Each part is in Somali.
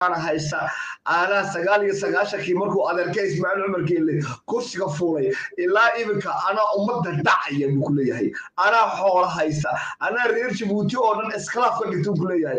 haysta aanaa sagaal iyo sagaashankii markuu adeerka ismaaciil cumar geelle kursiga fuulay ilaa iminka anaa ummadda dhacaya buu ku leeyahay anaa xoola haysta anaa reer jabuuti oo dhan iskalaaf ka dhigta buu ku leeyahay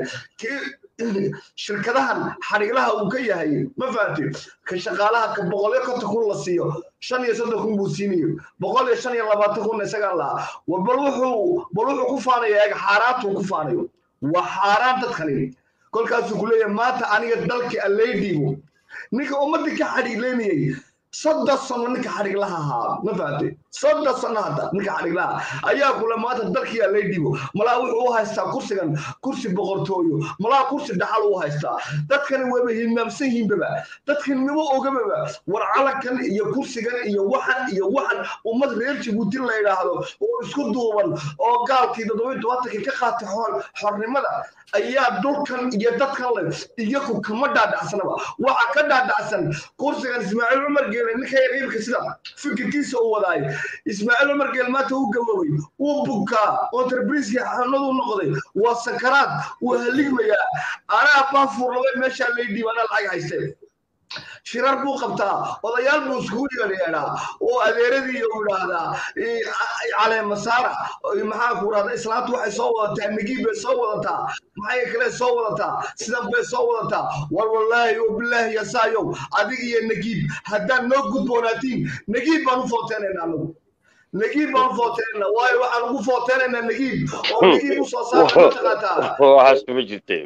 shirkadahan xadhiglaha uu ka yahay ma fahamti ka shaqaalaha ka boqolyo konton kun la siiyo shan iyo soddon kun buu siinayo boqol iyo shan iyo labaatan kun isagaa lahaa bal wuxuu bal wuxuu ku faanaya eeg xaaraantuu ku faanayo waa xaaraan dadkani kolkaasuu ku leeyahay maanta aniga dalkii allay dhiibo ninka ummadda ka xadhigleynayay soddon sano ninka xadhiglaha ahaa ma fahamtay soddon sano hadda ninka xadhiglaha ayaa kule maanta dalkii allay dhiibo malaa wuxuu u haystaa kursigan kursi boqortooyo malaa kursi dhaxal u haystaa dadkani wayba hilmaamsan yihiinbaba dadkan maba ogababa war calankan iyo kursigan iyo waxan iyo waxan ummad reer jabuuti la yidhaahdo oo isku duuban oo gaalkii toddobiyi tobantankii ka qaatay xornimada ayaa dhulkan iyo dadkan le iyaku kama dhaadhacsanaba waxa ka dhaadhacsan kursigan ismaaciil cumar geele ninka yaqiibka sida fikirkiisa u wadaay ismaaciil cumar geel maanta u gaboobay wuu bukaa entrebriskii xanadu noqday waa sakaraad wuu haligmayaa anaa baafuurnabay meeshaa lay dhiib anaa lacag haystee shirar buu qabtaa odayaal buu iskugu yeedhaa oo adeeradii u idhaahdaa caleemasaara maxaa ku rahda islaantu waxay soo wadataa nagiib bay soo wadataa maxay kale soo wadataa sidan bay soo wadataa war wallaahi oo bilaahi yasaayow adig iyo nagiib haddaan noo gudboonaatiin nagiib baan u footeenayna anagu nagiib baan u footeenayna waayo waxaan ugu footeenaynaa nagiib oo nagiib u soo saara mataqaataa waxaas kuma jirte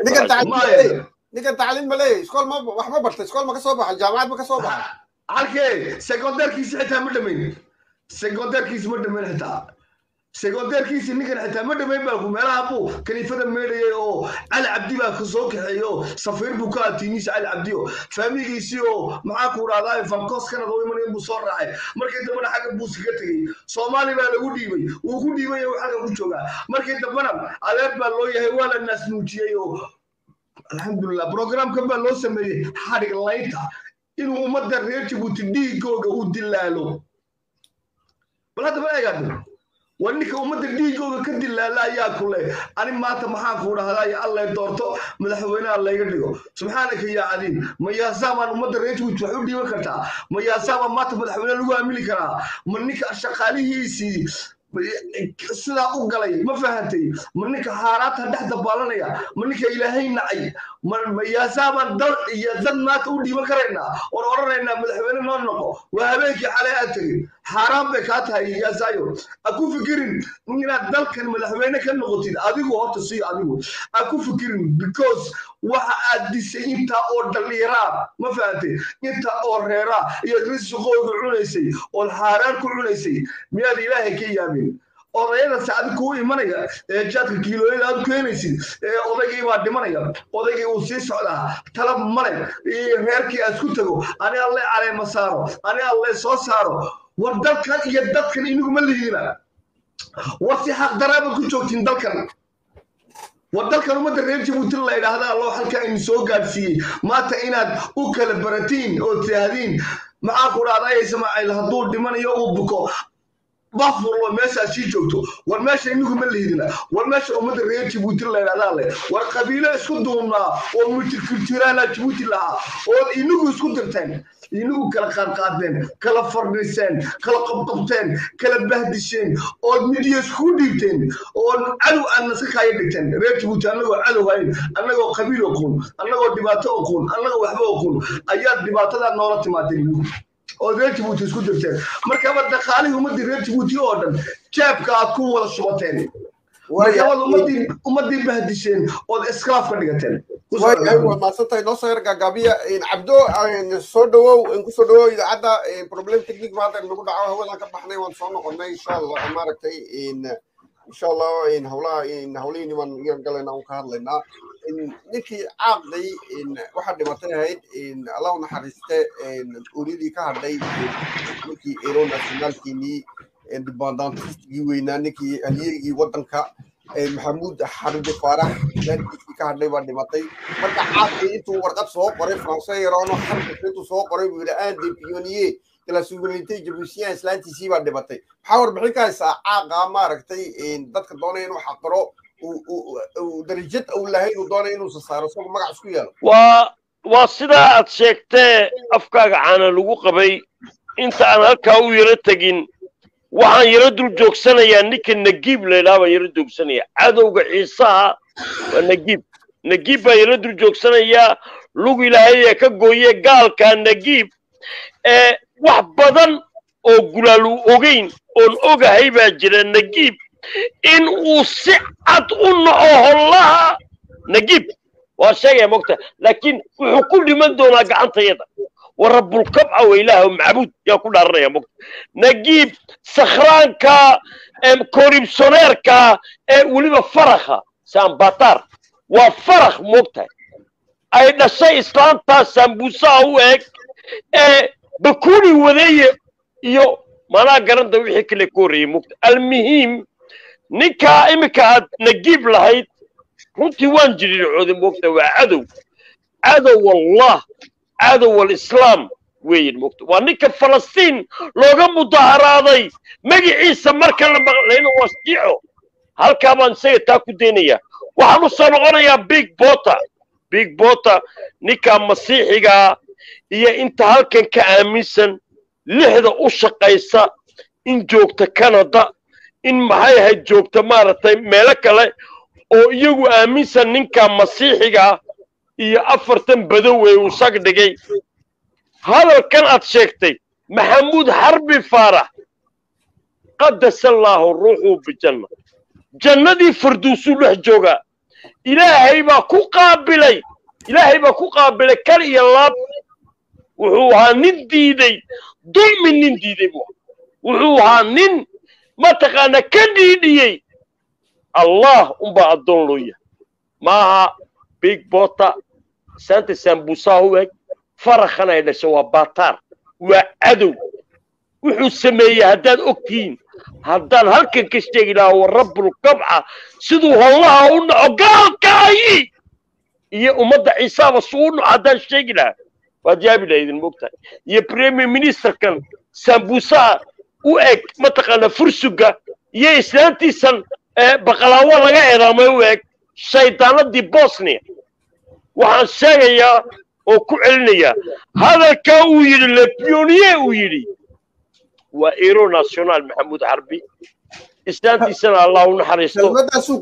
ninkan tacliin ma leeyahay iskool ma wax ma bartay iskool ma ka soo baxay jaamacad ma ka soo baxay halkee secondairkiisi xitaa ma dhamayn secondairkiisi ma dhamayn xitaa secondairkiisi ninkan xitaa ma dhamayn baa ku meelaha buu kaniifada meedhayay oo cali cabdi baa ka soo kaxeeyey oo safiir buu ka atiimiisa cali cabdi oo faamigiisii oo maxaa ku dhahdaa fankos kanada u imanay buu soo raacay markii dambena xagga buu iskaga tegey soomaali baa lagu dhiibay wuu ku dhiibay oo xagga ku joogaa markii dambena adeer baa loo yahay waa la naasnuujiyey oo alxamdulilah programkan baa loo sameeyey xadhig laynta inuu ummadda reer jabuuti dhiigooga u dilaalo bal haddaba eegaado waa ninka ummadda dhiigooga ka dilaala ayaa ku leh ani maanta maxaan kuu dhahdaa allay doorto madaxweynaha layga dhigo subxaanaka yaa cadiim ma yaasaamaan ummadda reer jabuuti wax u dhiiban kartaa ma yaasaamaan maanta madaxweyne lagu aamini karaa ma ninka shaqaalihiisii sidaa u galay ma fahantay ma ninka haaraanta dhex dabaalanaya ma ninka ilaahay nacay ma yaasaaban dal iyo dad maanta u dhiiban karaynaa oon odhanaynaa madaxweyne noo noqo waa habeenkii xalay aad tegin xaaraan bay kaa tahay yaasaayo ha ku fikirin inaad dalkan madaxweyne ka noqotid adigu horta sii adigu ha ku fikirin because waxa aad disay intaa oo dhalliyaraa ma fahantay intaa oo reeraa iyo risiqooga cunaysay ood xaaraan ku cunaysay miyaad ilaahay ka yaabin odayada sacdi kuu imanaya ee jaadka kiilooyada aad keenaysid ee odaygii baa dhimanaya odaygii uu sii socdaa talab male reerkii aad ku tago ani alle caleema saaro ani alle soo saaro war dalkan iyo dadkan iniguma lihiina war si xaqdaraaba ku joogtiin dalkan war dalkan ummadda reer jabuuti la idhaahda allo halkaa idin soo gaadhsiiyey maanta inaad u kala baratiin oo tidhaahdiin maxaa ku dhahdaa ismaaciil hadduu dhimanayo uu buko bafurlo meeshaa sii joogto war meesha inigu ma lihidina war meesha ummadda reer jabuuti la idhahdaa leh war qabiilo isku duubnaa oo multikulturaala jabuuti lahaa ood inigu isku dirteen inigu kala qaadqaadeen kala fardhiseen kala qabqabteen kala bahdisheen ood midiya iskugu dhiibteen ood cadow aad naska kaaya dhigteen reer jabuuti annagoo cadow hayn annagoo qabiil oqoon annagoo dhibaato oqoon annagoo waxba oqoon ayaad dhibaatadaa noola timaadeen inigu oo reer jabuuti isku dirteen markaba dhaqaalihii ummaddii reer jabuuti oo dhan jaabka aad ku wada shubateen markabaad ummaddii ummaddii bahdisheen ood iskalaaf ka dhigateen waa maadsantahay noo soo yar gaagaabiya cabdo soo dhawow kusoo dhawow idaacadda problem technique ma hadda nagu dhaco hawadan ka baxnay waan soo noqonnay insha allah maaragtay insha allah howlaha howlihii baan yar galayna un ka hadlaynaa ninkii caaqday waxaa dhimatay ahayd allah u naxariiste uryadii ka hadhay ninkii ero nationaalkiinii dibandantistigii weynaa ninkii halyeygii waddanka maxamuud xarbi faarax gaarkiisii ka hadhay baa dhimatay marka caaqday intuu warqad soo qoray français yaroono xarbiska intuu soo qoray buu yidhi aan de pionier de la souveraineté jabuutiyan islaantiisii baa dhimatay maxaa warbixin ka haysaa caaqa maaragtay dadka doonaya inuu xaqiro darajad uu lahayn uu doonaya inuusa saaro isagoo magac isku yeelo waa waa sidaa aad sheegtee afkaaga caana lagu qabay inta aan halkaa u yaro tegin waxaan yaro dul joogsanayaa ninka nagiib laydhaha baan yaro joogsanaya cadowga ciisaha waa nagiib nagiib baan yaro dul joogsanayaa lug ilaahay ee ka gooye gaalka nagiib ee wax badan oo gulaalu ogeyn oon ogahay baa jira nagiib in uu si cad u naco hollaha nagiib waa sheegaya mogta laakiin wuxuu ku dhiman doonaa gacantayada wa rabbulkabca wa ilaaha macbuud yaa ku dhaaranaya mogta nagiib sakhraanka koribsoneerka ee weliba farakha sambatar waa farakh mogtahay ay dhashay islaantaa sambuusaha u eg ee bakuni wadeeye iyo manaa garanta wixii kale ka horreeyey mogta almuhiim ninkaa iminka aad nagiib lahayd runtii waan jirircooday mogta waa cadow cadow wallah cadow alislaam weeyan mogta waa ninka falastiin looga mudaharaaday magiciisa marka la maqlayna waa shiico halkaa baan isaga taa ku daynayaa waxaan u soo noqonayaa big bota big bota ninkaa masiixigaa iyo inta halkan ka aaminsan lixda u shaqaysa in joogta canada in maxay ahayd joogta maaragtay meelo kale oo iyagu aaminsan ninka masiixigaa iyo afartan badow ee uu sag dhigay hadalkan aad sheegtay maxamuud xarbi faarax qadasa allaahu ruuxuu bijanna jannadii farduusuu dhex joogaa ilaahay baa ku qaabilay ilaahay baa ku qaabilay kal iyo laab wuxuu ahaa nin diiday dulmi nin diiday buu wuxuu ahaa nin mataqaana ka dhiidhiyey allah unbaa addoon loo yahay maaha big bota saanta sambuusaha u eg farakhan ay dhasho waa bataar waa cadow wuxuu sameeyey haddaad ogtihiin haddaan halkan ka sheegi lahaa wa rabbulkabca siduu hollaha u naco gaalkaayi iyo ummadda ciisaaba suu u naco haddaan sheegi lahaa waad yaabi lahaydin mogtahay iyo premier ministerkan sambuusaha u eg mataqaana fursuga iyo islaantiisan baqalaawo laga eedaamay u eg shaydaanadii bosnia waxaan sheegayaa oo ku celinayaa hadalkaa uu yidhi lepionier uu yidhi waa ero national maxamuud xarbi islaantiisana allah u naxariisto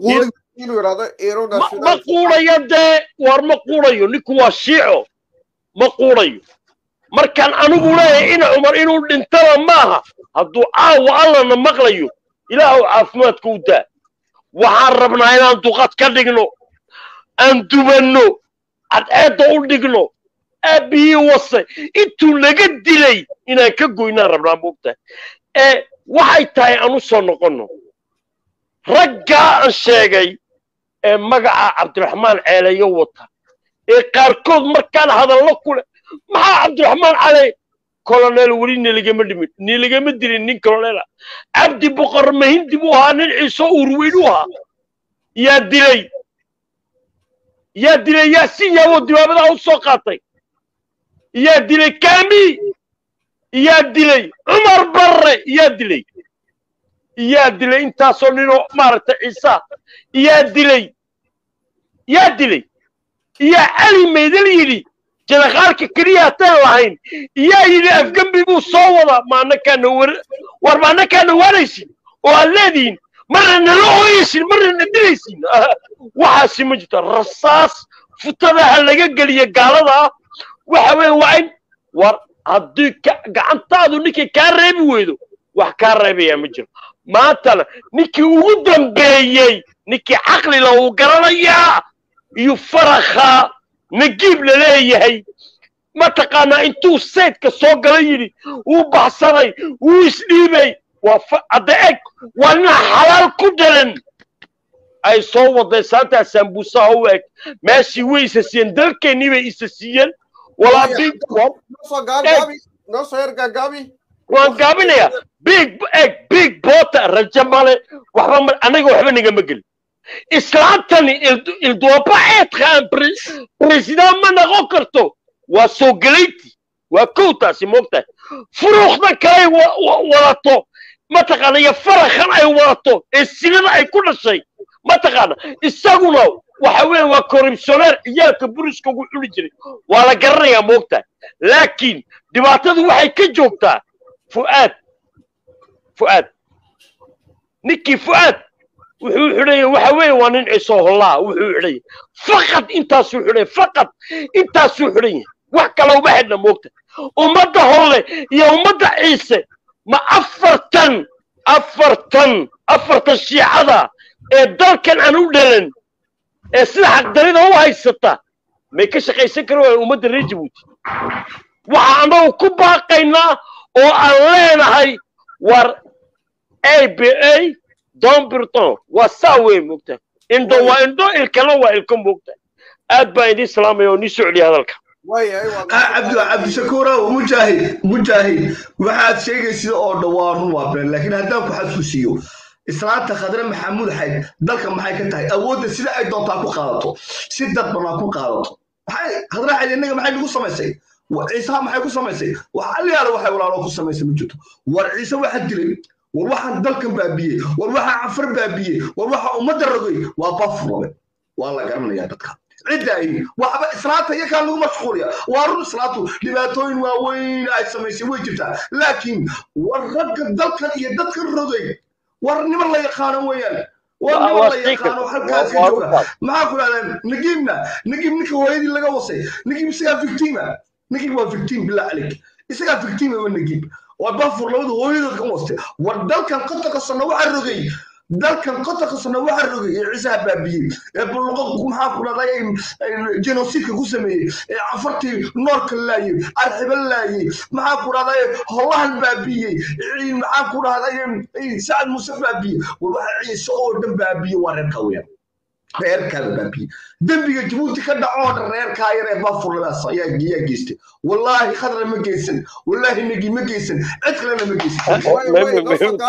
ma quudayo dee war ma quudayo ninku waa shiico ma quudayo markaan anigu leeyahay ina cumar inuu dhintana maaha hadduu caawa allana maqlayo ilaahu caafimaadka u daa waxaan rabnaa inaan duqad ka dhigno aan dubanno cadceedda u dhigno aabbihii wase intuu naga dilay inaan ka goynaan rabnaa moogtahay ee waxay tahay aan u soo noqonno raggaa aan sheegay ee magaca cabdiraxmaan ceeleeyo wata ee qaarkood markaan hadallo ku leh maxaa cabdiraxmaan cale colonel weli nilagama dhimin nilagama dilin nin colonela cabdi boqor mahindi buu ahaa nin ciiso urweyn u ahaa yaa dilay yaa dilay yaasin yaawoo dibaabadaha u soo qaatay yaa dilay kami yaa dilay cumar barre yaa dilay yaa dilay intaasoo ninoo maaragtay ciisa yaa dilay yaa dilay yaa cali maydal yidhi jadaqaalka keliya hataan lahayn yaa yidhi afgembi buu soo wadaa maanakaana war war maanakaana waaraysin oo aad leedihiin marna nala ooyaysin marna na dilaysin waxaasi ma jirto rasaas futadaha laga geliya gaalada waxa weeye waa in war haddii gacantaadu ninkay kaa reebi weydo wax kaa reebayaa ma jiro maantana ninkii ugu dambeeyey ninkii caqlila uu garanayaa iyo farakha nagiib la leeyahay mataqaanaa intuu saydka soo gala yidhi wuu baxsaday wuu isdhiibay waa hadda eg waa nin xalaal ku dhalan ay soo waday saantaa sambuusaha u eg meeshii way isa siiyeen dalkeennii bay isa siiyeen walaa big waan gaabinayaa big eg big bota rajo male waxba ma anaga waxba nagama gelin islaantani ildooba eedkaan president ma noqon karto waa soo gelayti waa kow taasi moogtahay furuuqdan kalay wadato mataqaana iyo farakhan ay wadato ee sinada ay ku dhashay mataqaana isaguna waxa weeye waa korrupsioneer ciyaalka buriska ugu cuni jiray waa la garanayaa moogtahay laakiin dhibaatadu waxay ka joogtaa fu'aad fu'aad ninkii fu'aad wuxuu xidhaya waxa weeye waa nin ciso hollaa wuxuu xidhaya faqad intaasuu xidhaya faqad intaasuu xidhan yahay wax kale uma xidhna moogta ummadda holle iyo ummadda ciise ma afartan afartan afartan shiicada ee dalkan aan u dhalan ee sida xaqdarida u haysata may ka shaqaysan kari waayaan ummadda reer jabuuti waxa annagu ku baaqaynaa oo aan leenahay war a b a don birton waa saa weyn moogta indho waa indho ilkana waa ilko moogta aad baan idiin salaamaya oo nii soo celiya hadalka waayahay waa cabdi cabdishakuurow mujaahid mujaahid waxaad sheegaysid oo dhawaarun waa been laakiin haddaan ku xasuusiyo islaanta khadre maxamuud xayd dalka maxay ka tahay awoodda sida ay doontaa ku qaadato si dadbanaa ku qaadato maxay khadre xayd innaga maxay nagu samaysay ciisaha maxay ku samaysay wax aliyaala waxay walaalo ku samaysay ma jirto war ciise waxa dilay war waxaan dalkan baabiyey war waxaa cafar baabiyey war waxa ummadda rogay waa bafurole waa la garanayaa dadka cidda ay waxba islaanta iyo kaan lagu mashquuliya waa run islaantu dhibaatooyin waaweyn ay samaysay way jirtaa laakiin war ragga dalkan iyo dadkan rogay war niman la yaqaano weeyaan war niman la yaqaano halkaas ka jooga maxaa ku dhahdeen nagiibna nagiib ninka hooyadii laga wasay nagiib isagaa victima nagiib waa victim bilaa calik isagaa victima waa nagiib waa bafur labada hooyadood ka wastay war dalkan qotonka sano waxaa rogay dalkan qotonka sano waxaa rogay ee ciisaha baabiyey ee bulluqo maxaa ku dhahday genociidka ku sameeyey ee cafartii noorka laayey arxiba laayey maxaa ku dhahday hollahan baabiyey maxaa ku dhahday sacad muuse baabiyey war waxa ciise oo dhan baabiyey waa reerka weeyaan reerkaada baabiye dembiga jabuuti ka dhaco oo dhan reerkaa yar ee bafurladaas ayaa ayaa geystay wallaahi khadra ma geysan wallaahi nagi ma geysan cid kalena ma geysan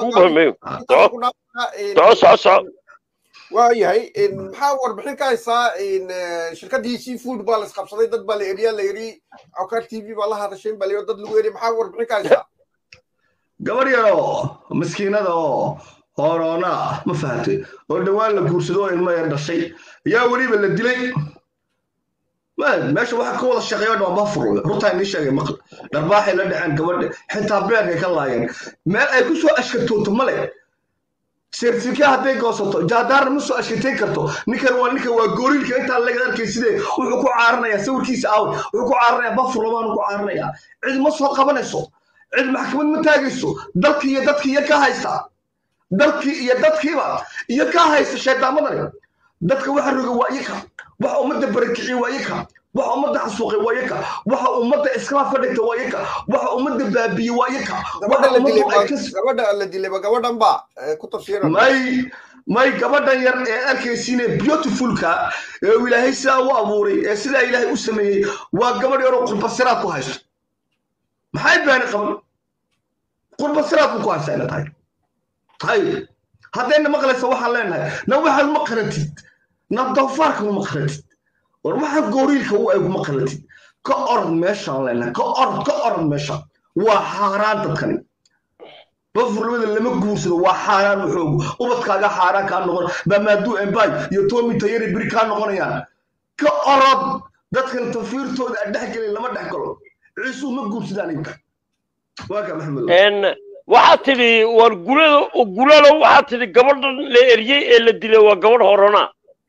waayahay maxaa warbixin ka haysaa shirkaddii seafood baa la isqabsaday dad baa la eriyaa la eri cokar t v baa la hadashay baa la dad lagu eri maxaa warbixin ka haysaa gabadh yaroo maskiinada oo horoona ma fahamtay oo dhowaan la guursado oo ilmo yar dhashay ayaa weliba la dilay meesha waxa ka wada shaqeeyo dhan waa bafur runtaa inii sheegay maql dharbaaxay la dhaceen gabadha xitaa beerkay ka laayeen meel ay ku soo ashkatooto male sertifika hadday goosato jaadaarna ma soo ashkatayn karto ninkan waa ninkan waa gooriilka intaa laga arkay sidee wuxuu ku caaranayaa sawirkiisa aaw wuxuu ku caaranayaa bafur labaanu ku caaranayaa cid ma soo qabanayso cid maxkamad ma taagayso dalkii iyo dadkii iyo ka haysta dalkii iyo dadkiiba iyo ka haysta shaydaamadan dadka waxa roga waa iyaka waxa ummadda barakiciye waa iyaka waxa ummadda xasuuqay waa iyaka waxa ummadda iskala fadhigta waa iyaka waxa ummadda baabiye waa iyaka gabadha la dilayba gabadhan ba ku tafsiira may may gabadhan yar ee arkaysiine beautifulka ee ilaahay sidaa u abuuray ee sidaa ilaahay u sameeyey waa gabadh yaroo qurbasiraad ku haysto maxay baani qaban qurbasiraad buu ku haysta ina tahay طيب haddayna maqlaysa waxaan leenahay na waxaad ma qaratid na doofaarka ma qaratid war waxaa gooriilka u eg ma qaratid ka orod meeshaan leenahay ka orod ka orod meeshaan waa xaaraan dadkani bafurlabada lama guursado waa xaaraan waxoogu ubadkaaga xaaraan kaa noqon bamaaduu embay iyo tomi tayari biri kaa noqonayaan ka orod dadkan tafiirtooda aan dhex gelin lama dhex galo ciisuu ma guursadaan imka waa ka maxamed waxaad tidhi war gulada gulalo waxaad tidhi gabadhan la eryey ee la dilay waa gabadh horona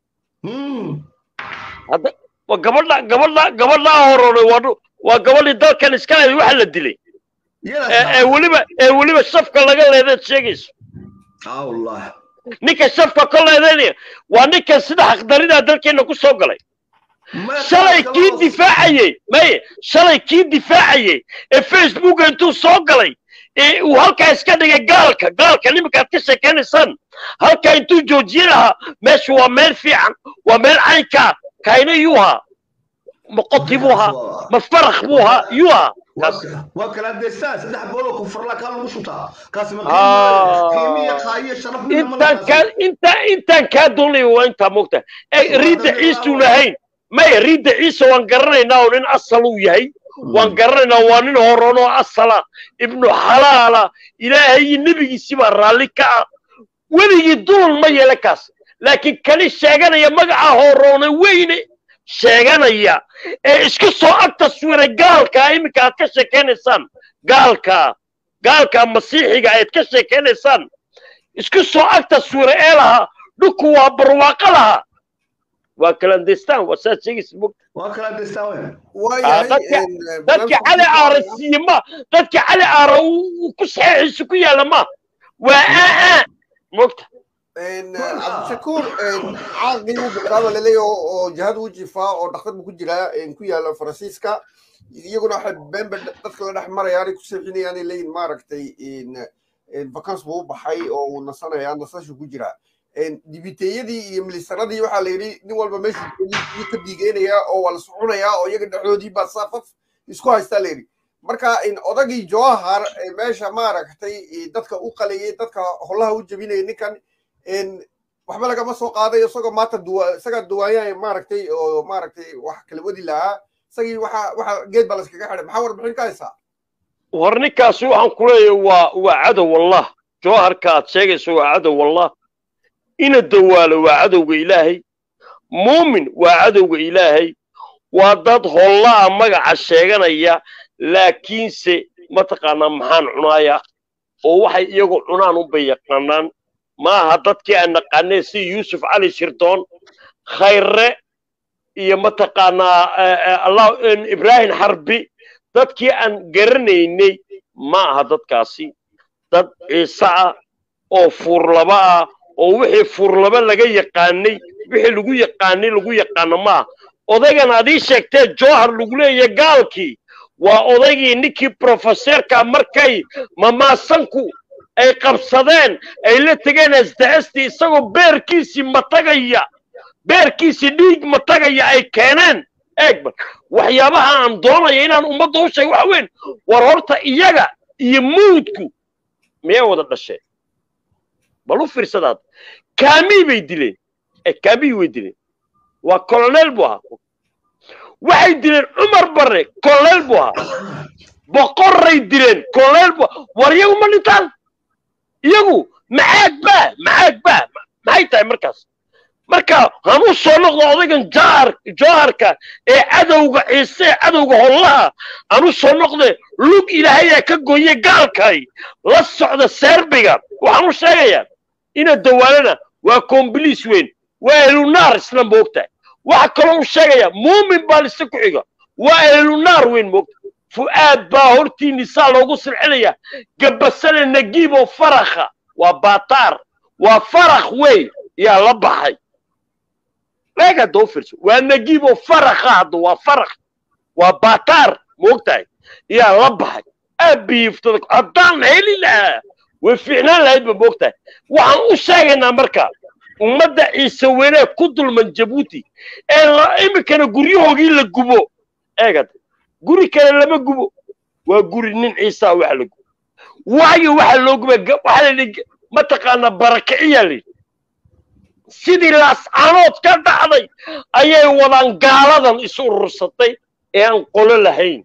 hadda waa gabadha gabadha gabadhaa horone waa waa gabadhii dalkan iska leeday waxa la dilay ee weliba ee weliba shafka laga leedaad sheegayso allah ninka shafka ka leedaynaya waa ninkan sida xaqdaridaa dalkeena ku soo galay shalay kii difaacayey maye shalay kii difaacayey ee facebooka intuu soo galay uu halkaa iska dhigay gaalka gaalka nimankaad ka sheekaynaysaan halkaa intuu joojiye lahaa meeshu waa meel fiican waa meel caynkaa kayna yuu haa ma qoti buu haa ma farakh buu haa yuu haa waa kala deystaan saddex booloo kufurla kaa lagu shutaa kaasi qiimiya qaayo sharaf intaan kaa intaa intaan kaa doonaya waa intaa moogta riidda ciisuu lahayn maya riidda ciisa waan garanaynaa oo nin asal uu yahay waan garanaynaa waa nin horoon oo asala ibnu xalaala ilaahay iyo nebigiisii baa raalli ka ah weligii dulun ma yeela kaas laakiin kani sheeganaya magaca horoone weyne sheeganaya ee isku soo ag taswiray gaalkaa iminka aad ka sheekaynaysaan gaalkaa gaalkaa masiixiga aad ka sheekaynaysaan isku soo ag taswiray ee lahaa dhulku waa barwaaqo lahaa waa kalandestaan waa saad sheegaysa mog waa kala destaa we waayahay dadka- een, dadka barnaamijka cali ku aara soconaya. siiye ma dadka cali aara uu ku saxeexiisa ku yaalla ma waa aa mogta een, cabdishakuur een, caaqii buu bilaaba laleeyahay oo oo jihad uu jifaa oo dhakhtar buu ku jiraa een, ku yaala faransiiska iyaguna waxay beenba dadka la dhex marayaan ay ku seexinayaanay leeyihin maaragtay een, een, vacance buu u baxay oo uu nasanayaa nasashu ku jiraa een, dibiteeyadii iyo milisaradii waxaa la yidhi nin walba meeshuu joogay ka diigeynayaa oo waa la soconayaa oo iyaga dhexdoodii baa saafaf isku haystaa la yidhi marka in odagii jawahar ee meesha maaragtay ee dadka u qalayay dadka holaha u jebinaya ninkan in waxba lagama soo qaaday isagoo maanta duwa isagaa duwaayaan maaragtay oo maaragtay wax kala wadi lahaa isagii waxa waxa geed baa layskaga xidhay maxaa warbixin ka haysaa war ninkaasi waxaan ku leeyahay waa waa cadow wallah jawharka aad sheegayso waa cadow wallah ina dawaalo waa cadowga ilaahay muumin waa cadowga ilaahay waa dad hollaa magaca sheeganaya laakiinse mataqaanaa maxaan cunaaya oo waxay iyagu cunaan unbay yaqaanaan maaha dadkii aan naqaanee si yuusuf cali shirdoon khayre iyo mataqaanaa eh, eh, allah ibraahim xarbi dadkii aan garanaynay ma aha dadkaasi dad ciise ah oo fuurlaba ah oo wixii fuurlaba laga yaqaanay wixii lagu yaqaanay lagu yaqaano maaha odaygan adii sheegtee jowhar lagu leeyahay gaalkii waa odaygii ninkii profeseerka markay mamaasanku ay qabsadeen ay la tegeen asdahastii isagoo beerkiisii matagaya beerkiisii dhiig matagaya ay keeneen eegba waxyaabaha aan doonaya inaan ummadda u sheego waxa weyn war horta iyaga iyo mawdku miyay wada dhasheen bal u fiirsadaad kaamii bay dileen ee kaamii way dileen waa colonel buu ahaa waxay dileen cumar barre colonel buu ahaa boqorray dileen colonel buu ahaa war iyagu ma dhintaan iyagu maxaag baa maxaag baa maxay tahay markaas marka hanuu soo noqdo odaygan jaar jooharka ee cadowga ciise ee cadowga hollaha hanuu soo noqde lug ilaahayaa ka gooye gaalkay la socda serbiga waxaan u sheegayaa ina dawaalana waa kombiliis weyn waa elunaar isna moogtahay waxa kaloo u sheegaya muumin baa lise ku xiga waa elunaar weyn moogta fu'aad baa hortii nisaa loogu silcinaya gabasane nagiiboo farakha waa baataar waa farakh wey yaa la baxay eeg hadda u fiirso waa nagiiboo farakha hadda waa farakh waa baataar moogtahay yaa la baxay abiiftada haddaan heli lahaa way fiicnaan lahaydba moogtahay waxaan u sheegaynaa marka ummadda ciise weyne ku dulman jabuuti ee la iminkana guryahoogii la gubo eegad guri kale lama gubo waa guri nin ciisaa waxa la gubo waayo waxa loo guba waxaa la yidhi mataqaanaa barakiciyaa la yidhi sidii laascaanood ka dhacday ayay wadaan gaaladan isu urursatay ee aan qolo lahayn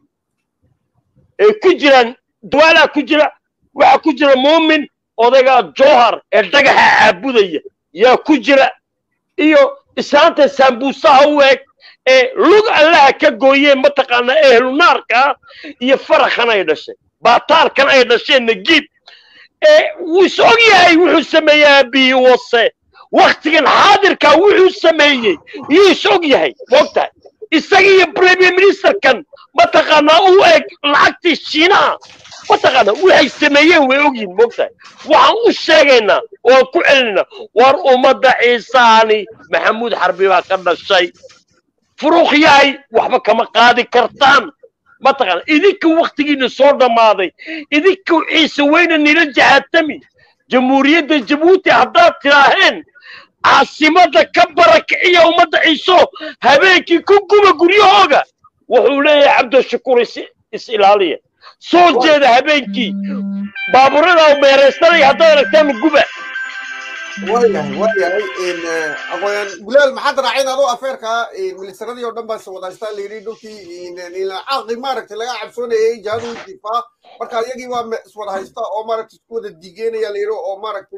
ee ku jiraan dawaalaa ku jira waxaa ku jira muumin odaygaa jowhar ee dhagaxa caabudaya yaa ku jira iyo islaanta saambuusaha u eg ee lug allaha ka gooyeen mataqaanaa ehlunaarka iyo farakhan ay dhashay baataarkan ay dhasheen nagiib ee wuu is og yahay wuxuu sameeyey aabihii wase waktigan xaadirkaa wuxuu sameeyey yuu is og yahay moogtahay isaga iyo premier ministerkan mataqaanaa u eg lacagtii shiinaha mataqaanaa waxay sameeyeen way ogyihin moogtahay waxaan u sheegaynaa waan ku celinaynaa war ummadda ciisaani maxamuud xarbi baa ka dhashay furuuq yahay waxba kama qaadi kartaan mataqaana idinka waktigiina soo dhammaaday idinka ciise weyne nila jahaatami jamhuuriyadda jabuuti haddaad tidaaheen caasimadda ka barakiciya ummadda ciiso habeenkii ku guba guryahooga wuxuu leeyahay cabdishakuur is is ilaaliya soo jeeda habeenkii baaburada meeraysanaya haddaad aragtaan guba waayahay waayahay aqooyan gulaal maxaad raaceen adoo afeerka milisaradii oo dhan baa iswadaystaa layidhi dhulkii caaqi maaragtay laga cabsoonayay jihadu difaa marka iyagii waa iswada haysta oo maaragtay isku wada diigeenaya layidhi oo maaragtay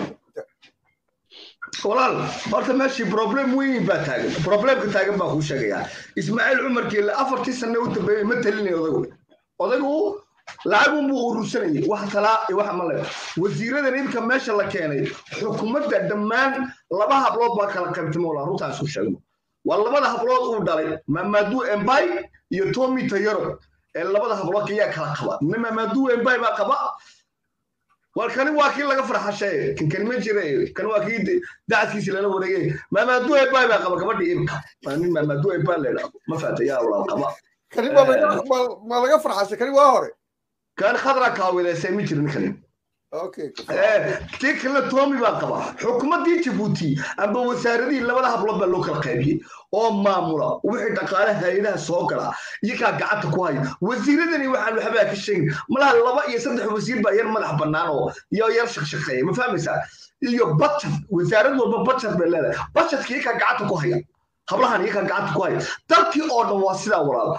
walaal horta meeshii problem weyn baa taagan problemka taagan baa kuu sheegayaa ismaaciil cumar geelle afartii sanne u dambeeyey ma talinay odagu odagu lacag unbuu urursanayay wax talaa iyo wax male wasiiradan imka meesha la keenay xukuumadda dhammaan laba hablood baa kala qaybtay walaa runtaan isku sheegno waa labada hablood uu dhalay mamadu embay iyo tommy tayaro ee labada hablood ayaa kala qaba mamadu embay baa qaba war kani waa kii laga farxashay kan kani ma jira kan waa kii dacadkiisi lala wareegay mamadu embay baa qaba gabadhii imka waa nin mamadu embay la idhaahdo ma faata yaa walaal qaba kani ma laga farxashay kani waa hore كان خضرا كاوي سامي جرين كلام اوكي tii kale toomi baa qaba xukuumaddii jabuuti amba wasaaradii labada hablood baa loo kala qaybiyey oo maamula wixii dhaqaale hay-adaha soo gala iyagaa gacanta ku haya wasiiradani waxaan waxbaa ka sheegin malaha laba iyo saddex wasiir baa yar madax bannaan oo iyo yar shaqshaqeeya ma fahmaysaa iyo budget wasaarad walba budget bay leedahay budgetka iyagaa gacanta ku haya hablahan iyagaa gacanta ku haya dalkii oo dhan waa sidaa walaal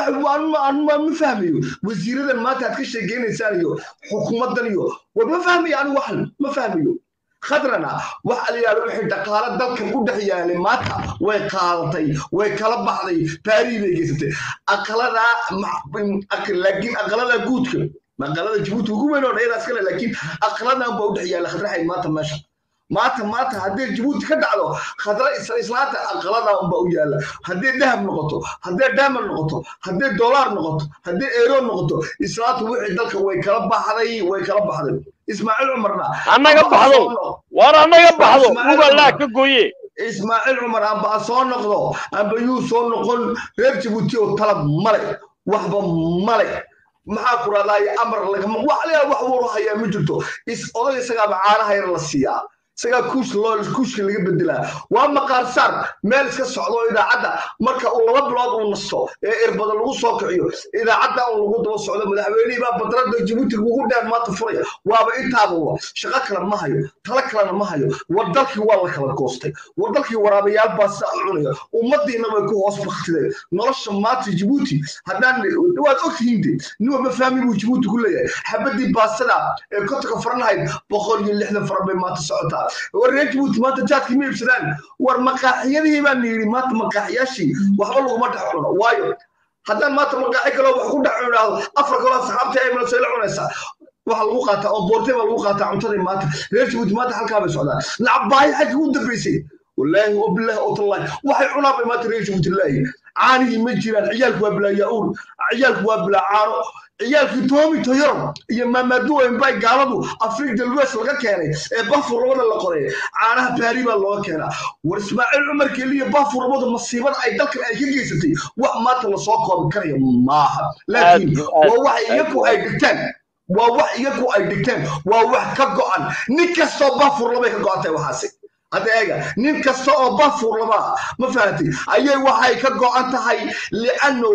ma fahmayo wasiiradan maanta aad ka sheekeynaysaan iyo xukuumaddan iyo war ma fahmayo anigu waxan ma fahmayo khadrana waxa la yidhahdo wixii dhaqaale dalkan u dhex yaalay maanta way qaadatay way kala baxday baarii bay geysatay aqaladaa laakiin aqaladaa guudka aqalada jabuuti ugu weyn oo dhayadaas kale laakiin aqaladan baa u dhex yaala khadraxayd maanta meesha maanta maanta haddii jabuuti ka dhacdo khadra islaanta aqalada unbaa u yaala haddii dahab noqoto haddii diamond noqoto haddii dollar noqoto haddii eero noqoto islaanta wixii dalka way kala baxday way kala baxday ismaaciil cumarna annaga baxdo war annaga baxdo ugalaa ka gooye ismaaciil cumar amba soo noqdo amba yuu soo noqon reer jabuuti oo talab male waxba male maxaa ku raadaayo amar lagama wax leeyahay wax wuu hayaa ma jirto is oday isagaaba caanaha yar la siiyaa isagaa kuush loo kuushka laga bedelaa waa maqaar saar meel iska socdo idaacadda marka uu laba bilood uu nasto ee irbada lagu soo kiciyo idaacadda uu lagu daba socdo madaxweynihii baa badrada jabuuti ugu dheer maanta furaya waaba intaaba wa shaqo kale ma hayo talo kalena ma hayo war dalkii waa la kala goostay war dalkii waraabayaal baa sidaa cunaya ummadiina way ku hoos baktideen nolosha maanta jabuuti haddaan waad ogtihiin de nin walba fahmi buu jabuuti ku leeyahay xabadii baasada ee kotonka faranahayd boqol iyo lixdan faran bay maanta socotaa war reer jabuuti maanta jaadkii ma iibsadaan war maqaaxiyadii baan yidhi maanta maqaaxiyaashii waxba laguma dhex cuno waayo haddaan maanta maqaaxi kaloo wax ku dhex cunaado afar kaloo saxaabta ay malasay la cunaysaa waxa lagu qaataa oo boortay baa lagu qaataa cuntadii maanta reer jabuuti maanta halkaa bay socdaan lacabaahi xaggi u dambaysay wallaahi wabilaahi otallahi waxay cunaa bay maanta reer jabuuti laayi caanihii ma jiraan ciyaalku waa bilaa yaa-uur ciyaalku waa bilaa caano ciyaalkii toomi toyoro iyo maamadu embay gaaladu afrika dalwes laga keenay ee bafur labada la qoray caanaha baari baa looga keenaa war ismaaciil cumar keliya bafur labada masiibada ay dalkan ay ka geysatay wax maanta lasoo koobi karaya maaha laakiin waa wax iyagu ay dhigtaan waa wax iyagu ay dhigteen waa wax ka go'an nin kastoo bafur labay ka go'antay waxaasi hadda eega nin kasta oo bafur laba ma fahatay ayay waxay ka go'an tahay li'anno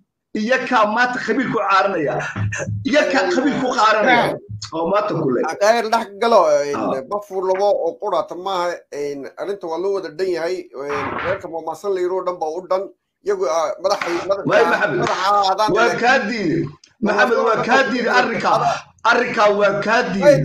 iyakaa maanta qabiil ku caaranaya iyakaa qabiil ku qaaranaya oo maanta kule qayr dhex galo bafur labo oo qurata maaha arrinta waa loo wada dhan yahay reerka maamaasan layiroo dhan baa u dhan iyagu madaxay waay maxamed waa kaa diiday maxamed waa kaa diiday arrinkaa arrinkaa waa kaa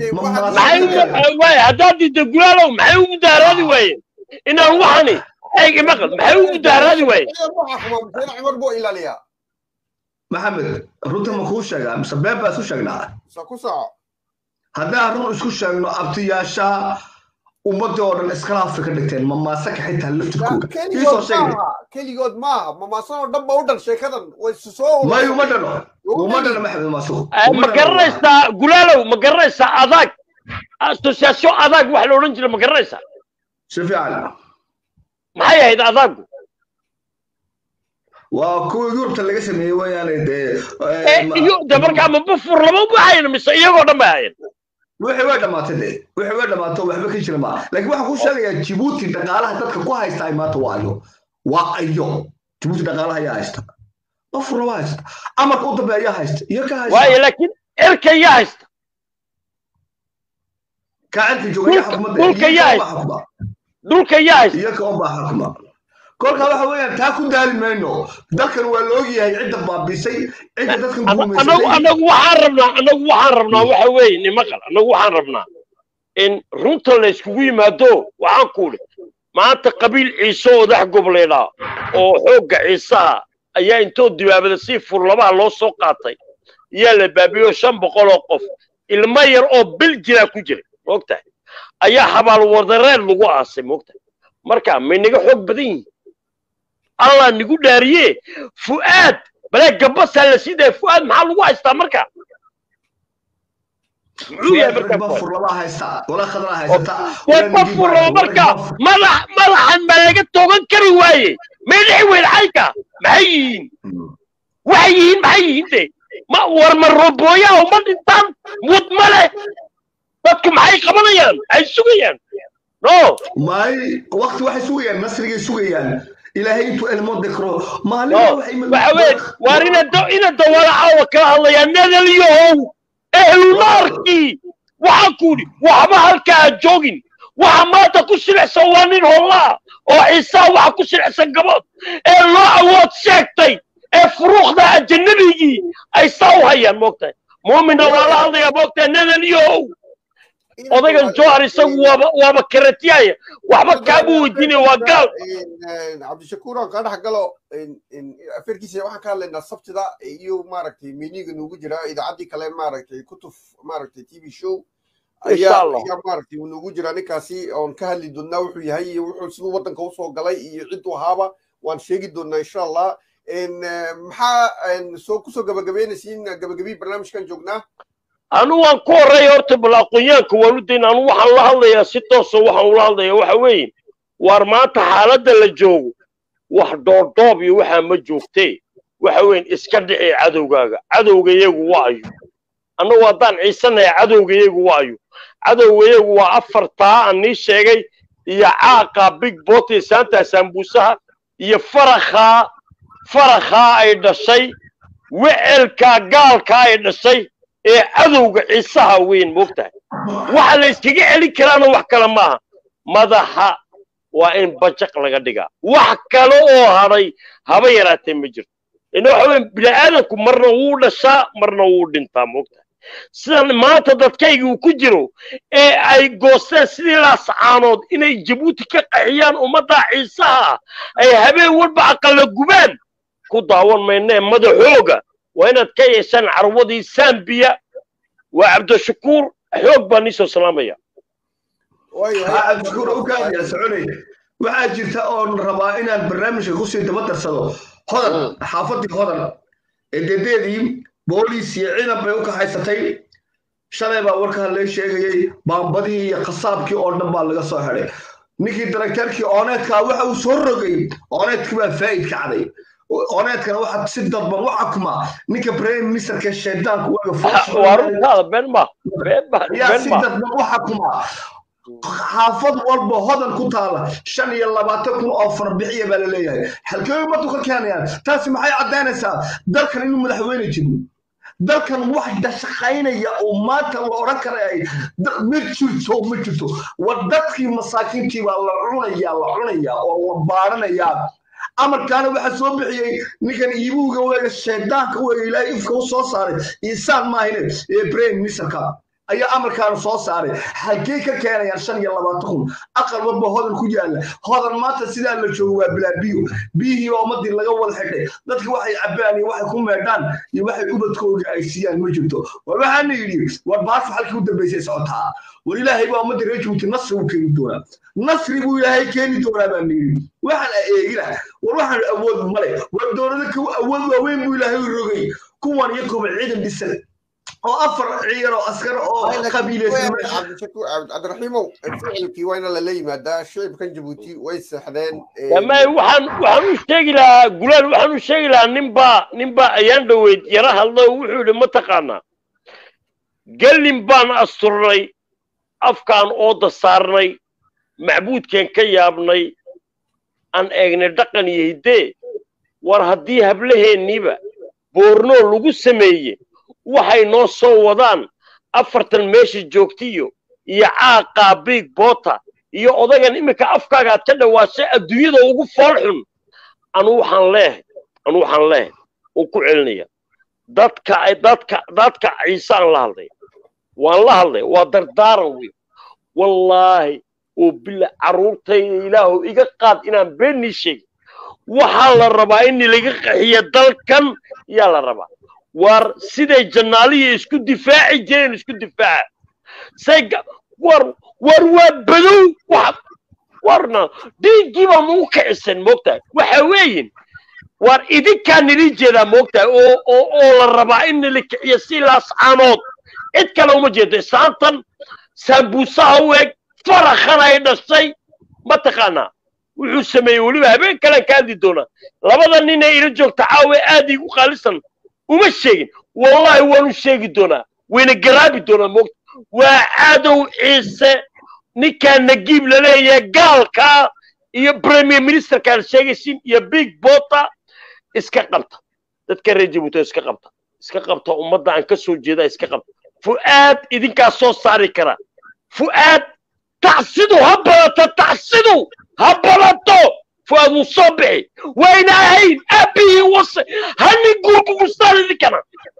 diiday haddaad diidda gulaalow maxay u mudaaraadi waayeen inaan waxani eeg maqal maxay u mudaaraadi waayeen cumar buu ilaaliyaa maxamed runta ma kuu sheegaa mise been baa isu sheegnaa ku soco haddaan run isku sheegno abtiyaasha ummadii oo dhan iskalaafi ka dhigteen mamaasaka xitaa laftirkooda kiisoo sheegna keligood maaha mamaasan oo dhan ba u dhan sheekadan way soo may uma dhano uma dhano maxamed maasuq ma garanaysaa gulaalow ma garanaysaa adaag association adaag wax la odhan jira ma garanaysaa si fiican maxay ahayd adaagu waa kuwa yurubta laga sameeyey weeyaane dee iyo de markaa ma bufur lama baxayn mise iyagoo dhan bay ahayn wixii way dhamaatay de wixii way dhamaatay waxba ka jira maa laakiin waxaan kuu sheegayaa jibuuti dhaqaalaha dadka ku haysta ay maanta waa ayo waa ayo jibuuti dhaqaalaha ayaa haysta bufur lama haysta amarka u dambe ayaa haysta iyo ka haysta waayo laakiin erka yaa haysta kaacirka jooga yaa Dhulka- xukumadda dhulka iyaga yaa- unbaa xukuma dhulka yaa haysta iyaga unbaa xukuma kolka waxa weeyaan taa ku daali mayno dalkan waa la ogyahay cidda baabisay cidda dadkan anagu guumaysatay anagu waxaan rabnaa anagu waxaan rabnaa waxa weeye nimaqal anagu waxaan rabnaa in runta la iskugu yimaado waxaan ku idhi maanta qabiil ciise oo dax gobleedhaa oo xoogga ciisaha ayaa intoo dibaabada si furlabaha loo soo qaatay yaa la baabiyo shan boqol oo qof ilmo yar oo bil jiraa ku jira moogtahay ayaa xabaal wadareed lagu aasay moogtahay marka may naga xoog badan yihiin allah nigu dhaariye fu'aad balee gabasaa la sii daya fu'aad maxaa lagu haystaa marka muxuu yahay marka ba fu'aad? furlaba haysta walaa khadra haysata way ma furo marka madax madaxan baa laga togan kari waaye may dhici weyn xayka maxay yihiin waxay yihiin maxay yihiin de ma war ma robooyaa uma dhintaan mud ma leh dadku maxay qabanayaan ay sugayaan no maay waqti waxay sugayaan nasrigay sugayaan ilaahay intuu elmo dekro maalin no waxa weye waar ina da- ina dawala caawa kala hadlayaa nadalyahow ehlunaarkii waxaan ku idhi waxba halkaa ha joogin waxa maanta ku silicsan waa nin hollaa oo ciisaa waxa ku silicsan gabood ee loo awood sheegtay ee furuuqda ajanabigii ay saa u hayaan moogtahay muumina waa la hadlayaa moogtahay nadalyahow odaygan johar isagu waaba waaba karatiyaya waxba kaama weydiinaya waa gaal cabdishakuur aan kaa dhex galo afeerkiisa waxaan ka hadlaynaa sabtida iyo maaragtay meniga nugu jira idaacaddii kale maaragtay kutuf maaragtay t v show Insha ayaa Allah. ayaa maaragtay uu nugu jira ninkaasi oon ka hadli doonaa wuxuu yahay iyo wuxuu siduu waddanka usoo galay iyo cidduu ahaaba waan sheegi doonaa insha allah En, eh, maxaa en, soo kusoo gabagabeynaysiin gabagabii barnaamijkan joognaa anu waan ku horreeya horta bal aqoonyaanka waan u dayna anu waxaan la hadlayaa si toosa waxaan ula hadlayaa waxa weeye waar maanta xaaladda la joogo wax dhoordhoob iyo waxaa ma joogtee waxa weyn iska dhici cadowgaaga cadowgayagu waa ayo annagu haddaan ciisanaya cadowgayagu waa ayo cadowgayagu waa afartaa aan nii sheegay iyo caaqa big boti saanta sambuusaha iyo farakhaa farakhaa ay dhashay wecelkaa gaalkaa ay dhashay ee cadowga ciisaha weyn moogtahay waxa la iskaga celin karaana wax kale maaha madaxa waa in bajaq laga dhigaa wax kale oo hadhay haba yaraatee ma jirto ina waxa weyn bini'aadanku marna wuu dhashaa marna wuu dhintaa moogtahay sidan maanta dadkayga uu ku jiro ee ay goosteen sidii laascaanood inay jabuuti ka qaxiyaan ummadda ciisaha ay habeen walba aqalla gubaan ku daawan maynee madaxooga waa inaad ka yeeshaan carwadii sambiya waa cabdishakuur xoog baa niisoo salaamaya waayahay cabdishakuur u kaadaya soconay waxaa jirta oon rabaa inaan barnaamijka kusii daba darsado hodan xaafadii hodan ee dedeedii booliis iyo ciidan bay u kaxaysatay shalay baa warkaa lee sheegayey baambadii iyo khasaabkii oo dhan baa laga soo xidhay ninkii darakteerkii ooneedkaa waxa uu soo rogay ooneedkii baa faa'id kacday ooneedkana waxaa si dadban u xakuma ninka prime ministerka shaydaanka waaga waa runtaada been ma been ma yaa been si ma dadban u xakuma xaafad walba hodan ku taala shan iyo labaatan kun oo farbixiya baa la leeyahay halkee ummadu ka keenayaan taasi maxay caddaynaysaa dalkan inuu madaxweyne jirno dalkan wax dashaqaynaya oo maanta la odhan karaya da- ma jirto ma jirto war dadkii masaakiintii baa la cunaya la cunaya oo la baaranayaa amarkaana waxaa soo bixiyey ninkan iibuuga weega shaydaanka weega ilaahay ifka u soo saaray insaan maahine ee prime ministerka ayaa amarkaana soo saaray halkey ka keenayaan shan iyo labaatan kun aqal walba hodan ku yaala hodan maanta sidaa la joogo waa bilaa biyo biyihii baa ummadii laga wada xidhay dadki waxay cabaan iyo waxay ku meedhaan iyo waxay ubadkooga ay siiyaan ma jirto war waxaana yidhi war baarfa halkii u dambaysay socotaa war ilaahay baa ummadda reer jabuuti nasri u keeni doonaa nasri buu ilaahay keeni doonaa baan yidhi waxaan eegina war waxaan awood male war dowlada ka awood waaweyn buu ilaahay u rogay kuwan iyo kuba ciidan dhisan oo afar ciidan oo askar oo qabiilaysan meesha cabdishakuur cabd- cabdiraxiimow ficilkii waa ina lala yimaadaa shicibkan jabuuti way seexdeen damay waxaan waxaan u sheegi lahaa gulaal waxaan u sheegi lahaa ninbaa ninbaa ayaan dhoweyd yara hadlo wuxuu yidhi ma taqaanaa gelin baan asturnay afkaan ooda saarnay macbuudkeen ka yaabnay aan eegnay dhaqan iyo hiddee war haddii hablaheenniiba boornoo lagu sameeye waxay noo soo wadaan afartan meesha joogtiyo iyo caaqaa big bota iyo odagan iminka afkaaga aad ka dhawaashay adduunyada ugu fool xun anu waxaan leehay anu waxaan leehay oo ku celinaya dadka dadka dadka ciise aan la hadlay waan la hadlay waa dardaaran wey wallaahi oo bila carruurtayda ilaahu iga qaad inaan beenii sheegin waxaa la rabaa in laga qaxiyo dalkan yaa la rabaa war siday jannaaliya isku difaaci jireen isku difaaca say war war waa badow wax warna dhiiggii baa nagu kicisan moogtahay waxa weeyin war idinkaa nili jeedaa moogtahay oo oo oo la rabaa in nila kiciyo si laascaanood cid kale uma jeedo saantan saambuusaha u eg farakhan ay dhashay mataqaanaa wuxuu sameeyey weliba habeen kalean ka hadli doonaa labada nin ee ila joogta caawe aad igu qaalisan uma sheegin wallahi waanu sheegi doonaa wayna garaabi doonaa moogta waa cadow ciise ninkaa nagiib laleeyahay gaalkaa iyo premier ministerkaan sheegaysin iyo big bota iska qabta dadka reer jabuuti iska qabta iska qabta ummadda aan ka soo jeeda iska qabta fu'aad idinkaa soo saari kara fu'aad tacsidu ha badato tacsidu ha badato fu'aad wuu soo bixi wayna ahayn aabihii wase hani guurbumustaan idinkana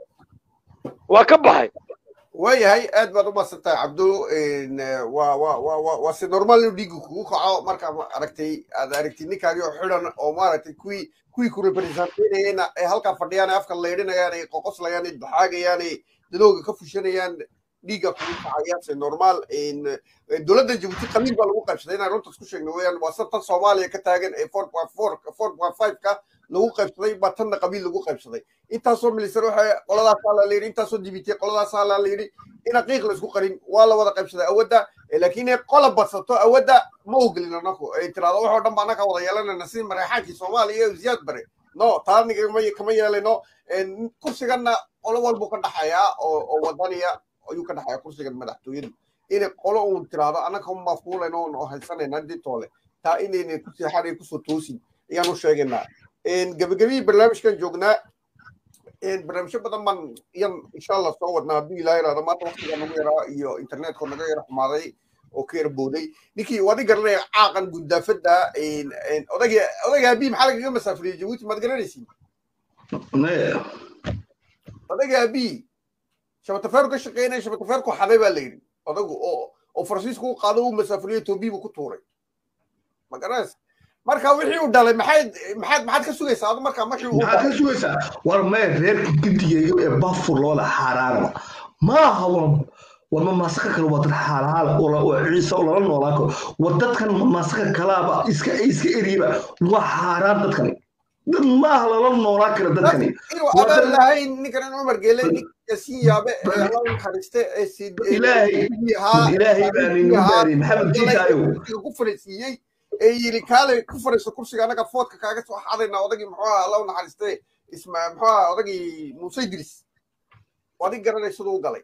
waa ka baxay waayahay aad baad u mahadsantahay cabdo waa waa waa waa waa si normaal inuu dhiigga kugu kaco markaa ma aragtay aad aragtid ninkaagi oo xidhan oo maaragtay kuwii kuwii ku representeynayeen ee halkaa fadhiyaan ee afka leydhinayaan ee qoqoslayaan ee baxaagayaan ee dadooga ka fushanayaan dhiigga kugu kacaya si normaal dowladda jabuuti qaliil baa lagu qaybsaday inaan runta isku sheegno weeyaan waa tan soomaaliya ka taagan ee four point four four point five ka lagu qaybsaday baa tanna qabiil lagu qaybsaday intaasoo milisan waxa qoladaasaa la yidhi intaasoo dibitay qoladaasaa la yidhi in aqiiq la isku qarin waa la wada qaybsaday awadda laakiin inay qola badsato awadda ma ogolin anaku ay tiraado waxoo dhan ba annaga wada yeelanayna sidii mareexaankii soomaaliya iyo ziyaad bare no taaniga kama yeelayno kursiganna qolo walbuu ka dhaxayaa oo wadaniya ayuu ka dhaxayaa kursigan madaxtooyadu inay qolo uun tiraado annaga mafuulayno oo haysanayna ditoole taa inayna ku seexanay kusoo toosin ayaan u sheegaynaa gabagabihii barnaamijkan joognaa barnaamijyo badan baan iyan insha allah soo wadnaa hadduu ilaah iraado maanta waktiga nagu yaraa iyo internetka naga yara xumaaday oo ka yara booday ninkii wadi garanaya caaqan gundaafada odagii odagii abii maxaa lagaga masaafuriyey jabuuti maad garanaysiin odagii abii shabatafeeru ka shaqeynaya shabatafeerku xaday baa la yidhi odagu oo oo faransiisku u qaado uu masaafuriyey toobiibu ku tuuray ma garanaysa marka wixii uu dhalay maxayd maxaad maxaad ka sugaysaa adu markaa markii uu maxaad ka sugaysaa war mee reerka gidigayo ee bafur looda xaaraanaba maaha war war ma maasaka kale waa dad xaalaala oo ciise oo lala noolaan karo war dadkan maasaka kalaaba iska iska eriyaba waa xaaraan dadkani dad maaha lala noolaan kara dadkani inuu adeer lahayn ninkan in cumar geele ninka sii yaabe ee alla naxariiste ee sii ilaahay ilaahay baa ninu daariyey maxamed jiisaayo ku fariisiiyey ee yiri kaale ku fariiso kursiga anaga foodka kaaga soo xadayna odagii muxuu ahaa alla u naxariiste isma muxuu ahaa odagii muuse idris wadig garanay siduu u galay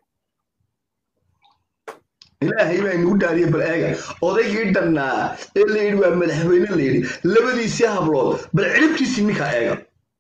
ilaahay baa inugu dhaariye bal eega odaygii dhannaa ee la yidhi waa madaxweyne la yidhi labadiisii hablood bal ciribtiisii ninkaa eega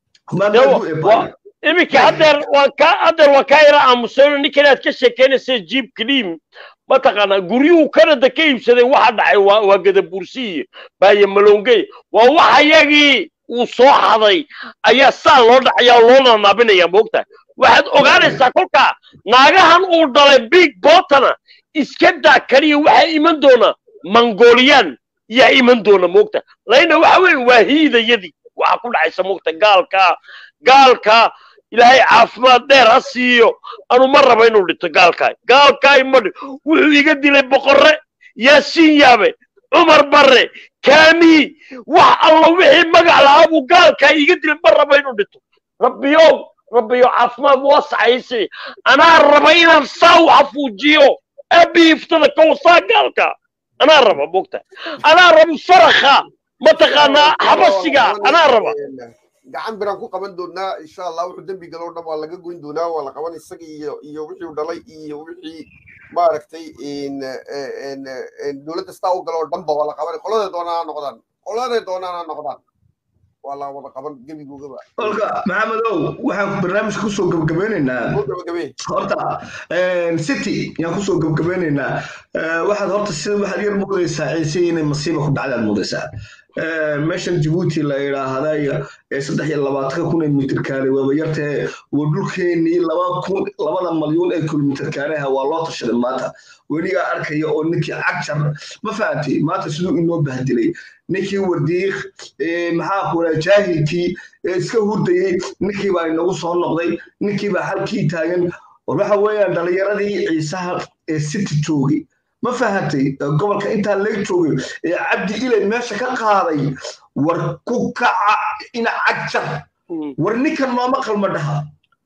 iminka haddeer waan ka haddeer waan kaa yara aamusayno ninkan aad ka sheekeynaysa jiib kaliim mataqaanaa guryuhu kanada ka iibsaday waxa dhacay waa waa gadabuursi iyo baaye malongey waa waxa yagii uu soo xaday ayaa saa loo dhacaya oo loo nanaabinaya moogtahay waxaad ogaanaysaa kolkaa naagahan uu dhalay big botana iska daa kaliya waxaa iman doona mongolian yaa iman doona moogta layna waxa weeye waa hiidayadii waxa ku dhacaysa moogta gaalka gaalka ilaahay caafimaad dheer ha siiyo anu ma raba inuu dhinto gaalkaay gaalkaay ma wuxuu iga dilay boqorre yaasiin yaabe cumar barre kaamii wax alla wixii magac lahaa buu gaalkaay iga dilay ma raba inuu dhinto rabbiyow rabbiyo caafimaad waasacaysi anaa raba inaan saa u xafuujiyo aabii iftada ka wasaa gaalka anaa raba mogta anaa raba farakha mataqaanaa xabasiga anaa raba gacan biraan ku qaban doonaa insha allah wuxuu dembi galo dhan waa laga goyn doonaa waa la qaban isaga iyo iyo wixii uu dhalay iyo wixii maaragtay dowladda sidaa u galo dhanba waa la qaban qoladay doonaan ha noqdaan qoladay doonaan ha noqdaan waa la wada qaban gebigoogaba kolka maxamedow waxaan barnaamijka kusoo gabagabeynaynaa soo gabagabee horta city yaan kusoo gabagabeynaynaa waxaad horta sida waxaad yar moodaysaa ciise inay masiiba ku dhacdaad moodaysaa meeshan jabuuti la idhaahday ee saddex iyo labaatanka kun ee mitir kaare waaba yartee waa dhulkeenii laba kun labada malyuun ee kilomitir kaareha waa loo tashaday maanta weligaa arkaya oo ninkii cagjar ma fahamtay maanta siduu inoo bahdilay ninkii wardiiq maxaa kuraa jaahilkii ee iska hurdayey ninkii baa inagu soo noqday ninkii baa halkii taagan waxa weeyaan dhalinyaradii ciisaha ee city joogay ma fahamtay gobolka intaa laga joogay ee cabdi ilay meesha ka qaaday war ku kaca ina cagjar war ninkan nooma qalma dhaha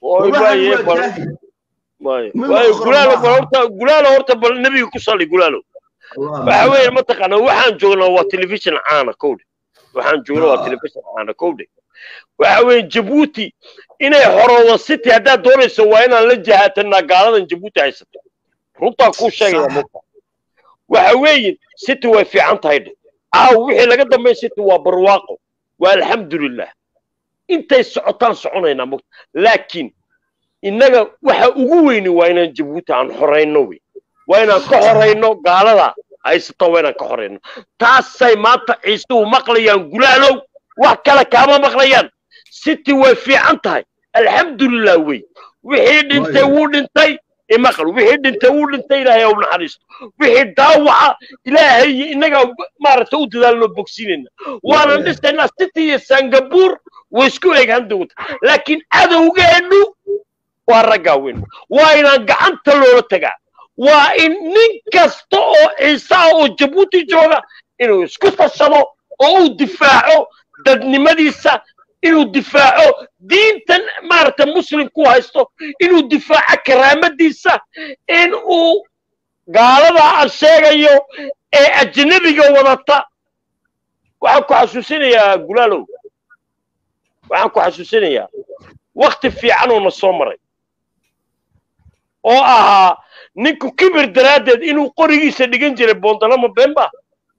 gulaalo horta bal nebiga ku sali gulaalo waxa weeye mataqaana waxaan joognaa waa telefishin caana kowdhe waxaan joognaa waa telefishin caana kowdhe waxa weeye jabuuti inay horoodo city haddaad doonayso waa inaan la jahaatanaa gaaladan jabuuti haysato runtaa kuu sheegaya mugta waxa weeye city way fiican tahay dhe caaw wixii laga dambeyn city waa barwaaqo waa alxamdulilah intay socotaan soconaynaa mugta laakiin innaga waxa ugu weyni waa inaan jabuuti aan horayno wey waa inaan ka horayno gaalada haysata waa inaan ka horayno taasay maanta ciisuhu maqlayaan gulaalow wax kale kaama maqlayaan city way fiican tahay alxamdulilah wey wixii dhintay wuu dhintay imaqal wixii dhintay wuu dhintay ilaahay u naxariisto wixii daawaca ilaahay iyo innaga maaragta u dadaalnoo bogsinayna waanan dhisaynaa city iyo singapore way isku eegaan doonta laakiin cadowgeennu waa raggaa weyn waa inaan gacanta loola tagaa waa in nin kasta oo ciisaha oo jabuuti jooga inuu isku tashado oo uu difaaco dadnimadiisa inuu difaaco diintan maaragta muslimku haysto inuu difaaco karaamadiisa in uu gaalada aan sheegayo ee ajnabiga wadata waxaan ku xasuusinayaa gulaalow waxaan ku xasuusinayaa wakti fiican oo na soo maray oo ahaa ninku kibir daraaddeed inuu qorigiisa dhigan jiray boondalama bemba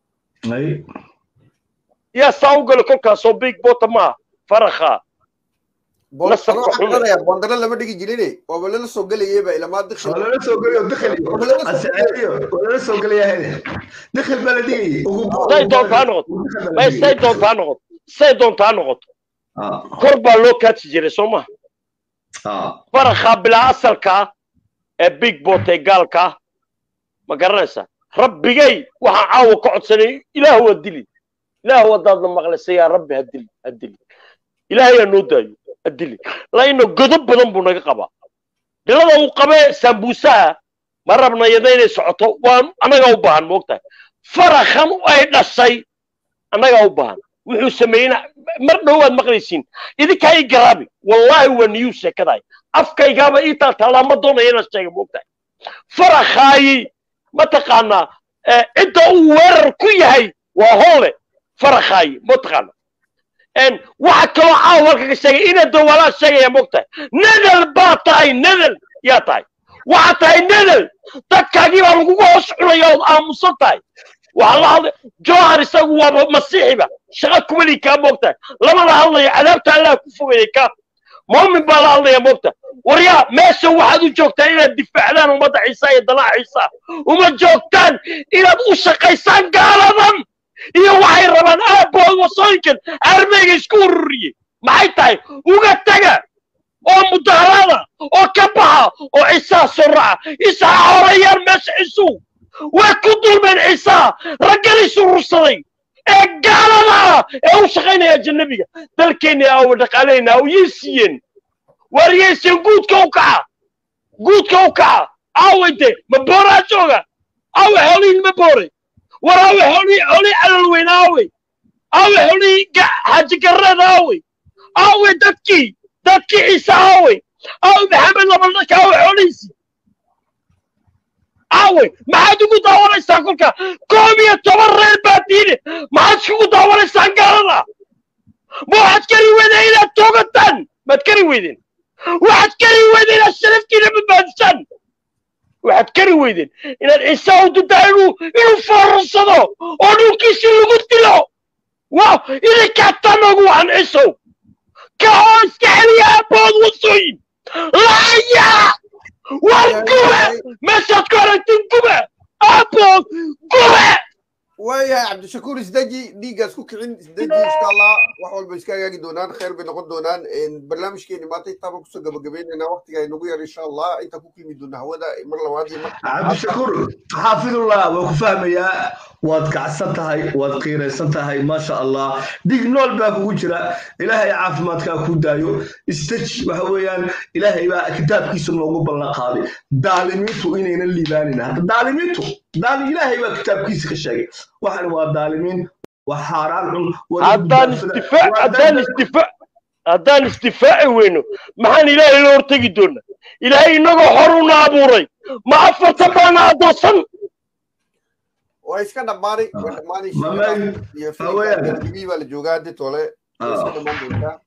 yaa saa u gala kolkaasoo big bota maaha farakha nasabka xune bondaro lama dhigi jirine waaba lala soo gelayeba ilamaa dikil lala soo gelayo dikhil asaceeyo lala soo gelaya dikhil baa la dhigayay say doontaa noqoto may say doontaa noqoto say doontaa noqoto kor baa loo kaadsi jiray soo maha farakha bilaa asalkaa ee big bot ee gaalkaa ma garanaysaa rabbigay waxaan caawa ka codsanay ilaah waa dili ilaah wadaadna maqlaysa yaa rabbi ha dili ha dili ilaahay aa noo daayo ha dili laino godob badan buu naga qabaa dhilada uu qabee sambuusaha ma rabna yada inay socoto waan annagaa u baahan moogtahay farakhan ay dhashay annagaa u baahan wuxuu sameeyeyna mar dhowaad maqlaysiin idinkaa ii garaabi wallaahi waa niyu sheekadahay afkaygaaba ii taaltaalaa ma doonaya inaan sheega moogtahay farakhaayi mataqaanaa cidda uu weerar ku yahay waa hoole farakhaayi mataqaana waxa kaloo caawa halka ka sheegay ina dawaalaa sheegaya moogtahay nadal baa tahay nadal yaa tahay waxaa tahay nadal dadkaagii baa lagugu hoos cunaya ood aamusan tahay waxaa la hadlay johar isagu waaba masiixiba shaqa kumali kaa moogtahay lamada hadlaya cadaabta allah ku fogayay ka muumin baa la hadlaya moogta waryaa meesha waxaad u joogtaan inaad difaacdaan ummadda ciisa iyo dalaha ciisa uma joogtaan inaad u shaqaysaan gaaladan iyo waxay rabaan aabood wasooyinkan armeyga isku ururiyey maxay tahay uga taga oo mudaharada oo ka baxa oo ciisaha soo raca ciisaha horayaan meesha ciisuhu way ku dulmeen ciisaha raggan isurursaday ee gaalada ee u shaqaynaya ajanabiga dalkeenna awa dhaqaaleyna aw yay siiyeen waar yay siiyeen guudka u kaca guudka u kaca aaway de ma booraa jooga aawe xoolihiin ma boore war aawe xoolihii xoolihii calal weyn aawey aawe xoolihii xaaji garreed aawey aawe dadkii dadkii ciise aawey aawe maxamed labaldhaka aawe xoolihiisii aawey maxaad ugu daawanaysaa kolka koob iyo toban reer baa diine maxaad iskugu daawanaysaan gaalada ma waxaad kari weydeen inaad toogataan maad kari weydeen waxaad kari weydeen inaad sharaftiina badbaadisaan waxaad kari weydeen inaad ciise u dudaa inuu inuu foorarsado oo dhulkiisii lagu dilo واو إذا كاتنا وعن عيسو كهوس كحلي أبود وصوين لا يا والقوة مش هتكون تنقوة أبود قوة waayahay cabdishakuur isdeji dhiiggaas ku kicin isdeji insha allah wax walba iska hagaagi doonaan khayr bay noqon doonaan barnaamijkeeni maanta intaaba kusoo gabagabaynaynaa waqtiga ay nagu yar insha allah inta ku kulmi doona hawada mar labaad iyo mar cabdishakuur xaafidullah waa ku fahmayaa waad kacsan tahay waad qiiraysan tahay maasha allah dig nool baa kugu jira ilaahay caafimaadkaa ku daayo istej waxa weeyaan ilaahay baa kitaabkiisa noogu ballan qaaday daalimiintu inaynan liibaanin hadda daalimiintu daal ilaahay baa kitaabkiisa ka sheegay waxan waa daalimiin waa xaaraan cun haddaan istifaac haddaan istifaac haddaan istifaaci weyno maxaan ilaahay la hortegi doonaa ilaahay inagoo hor una abuuray ma afartan baana adoonsan waa iska dhammaanay waa dhammaanay Mamay, iyo haween. filmkii baa la joogaa haddi tole way iska dhammaan doontaa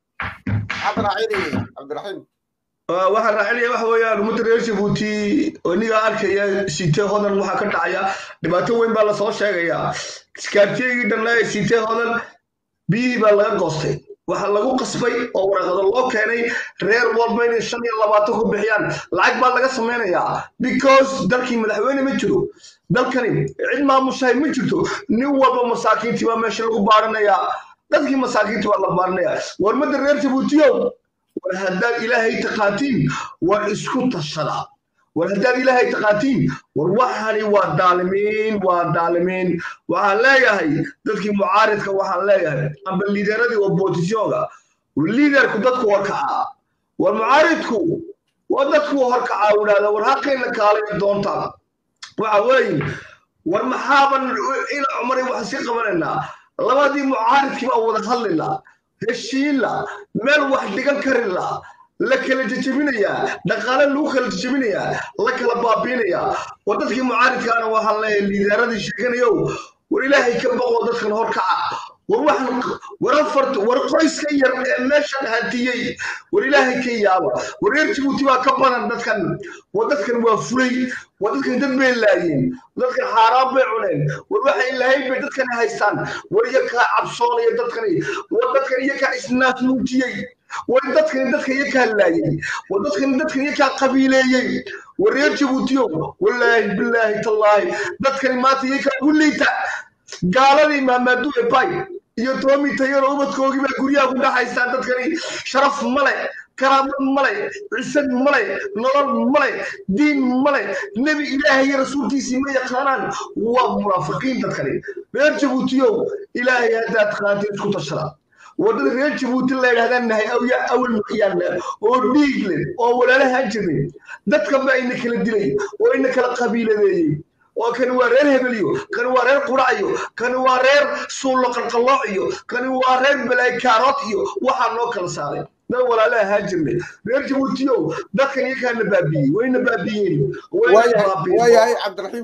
cabdiraxiim cabdiraxiim waxaan raacinaya waxa weeyaan ummadda reer jabuuti oo iniga arkaya siitee hodan waxaa ka dhacaya dhibaato weyn baa lasoo sheegayaa iskaartiyagii dhanna ee siitee hodan biyihii baa laga goostay waxaa lagu qasbay oo waraqado loo keenay reer walba inay shan iyo labaatan ku bixiyaan lacag baa laga samaynayaa because dalkii madaxweyne ma jiro dalkani cid maamushahay ma jirto nin walba masaakiintii baa meesha lagu baaranayaa dadkii masaakiintii baa la baaranayaa warmadda reer jabuutiyow war haddaad ilaahay taqaatiin war isku tashada war haddaad ilaahay taqaatiin war waxani waa daalimiin waa daalimiin waxaan leeyahay dadkii mucaaridka waxaan leeyahay amba liideradii oppositionga liiderku dadku horkacaa war mucaaridku waa dadku horkacaa idhahda war haqayna kaalay doontaan waxa weeye war maxaaban ina cumaray waxaan sii qabanaynaa labadii mucaaridkii baa wada hadlaynaa heshiinla meel wax dhigan karila la kala jejebinayaa dhaqaale lagu kala jejebinayaa la kala baabiinayaa war dadkii mucaaridkaana waxaan leeyahay liidaaradii sheeganayow war ilaahay ka boqo dadkan horkaca war waxan war afar war qoyska yar ee meeshan hantiyey war ilaahay ka yaaba war reer jabuuti baa ka badan dadkan war dadkan waa fulay war dadkan dad bay laayeen dadkan xaaraan bay cuneen war waxa ilaahay bay dadkan haystaan war iyakaa cabsoonaya dadkani war dadkan iyakaa isnaasnuujiyey war dadkan dadka iyakaa laayey war dadkan dadkan iyakaa qabiileeyey war reer jabuutiyo wallaahi bilaahi tallaahi dadkani maanta iyakaa ugu liita gaaladii maamaadu ebay iyo toomi tayaro ubadkoogii baa guryaha ku dhaxaystaan dadkani sharaf male karaamad male cisad male nolol male diin male nebi ilaahay iyo rasuulkiisii ma yaqaanaan waa munaafiqiin dadkani reer jabuutiyow ilaahay haddaad qaantiin isku tashada waddada reer jabuuti la yidhahdaan nahay awya awal muxyaanna oo dhiig leh oo walaalahaan jirnay dadkan ba ina kala dilay oo ina kala qabiiladeeyey oo kani waa reer hebeliyo kani waa reer quraciyo kani waa reer suullo qalqallooc iyo kani waa reer balaykaarood iyo waxaa noo kala saaray dad walaala ahaan jirnay reer jabuutiyow dadkan iyakaana baabiyey wayna baabiyeen wayna baabiyeen waayahay cabdiraxiim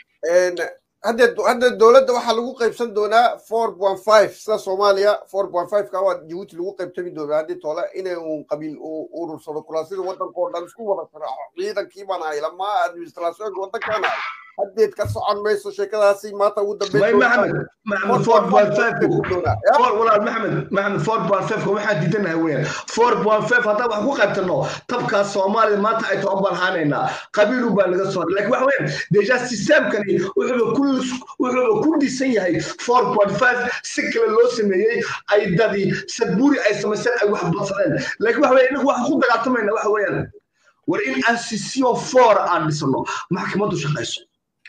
hadda hadda dowladda waxaa lagu qaybsan doonaa four point five sida soomaaliya four point five ka waa jabuuti lagu qaybtami doonaa haddii tole inay uun qabiil urursado kulaasida waddanka oo dhan isku wada firaaco ciidankii baan ahay lamaa administrationka waddankaan ahay haddeed ka socon mayso sheekadaasi maanta ugu may maxamed maxamed four point five dambeyn four walaal maxamed maxamed four point five ka waxaan diidanahay weeyaan four point five haddaan wax ku qaybtano tabkaas soomaalida maanta ay toban baan haanaynaa qabiilu baa naga soo laakiin waxa weeyaan deja systemkani wuxuuba ku wuxuuba ku dhisan yahay four point five si kale loo sameeyey ay dadi sadbuuri ay samaysteen ay wax badsadeen laakiin waxa weeyaan inagu waxaan ku dagaaltamayna waxa weeyaan war in aan sisio four aan dhisano maxkamaddu shaqayso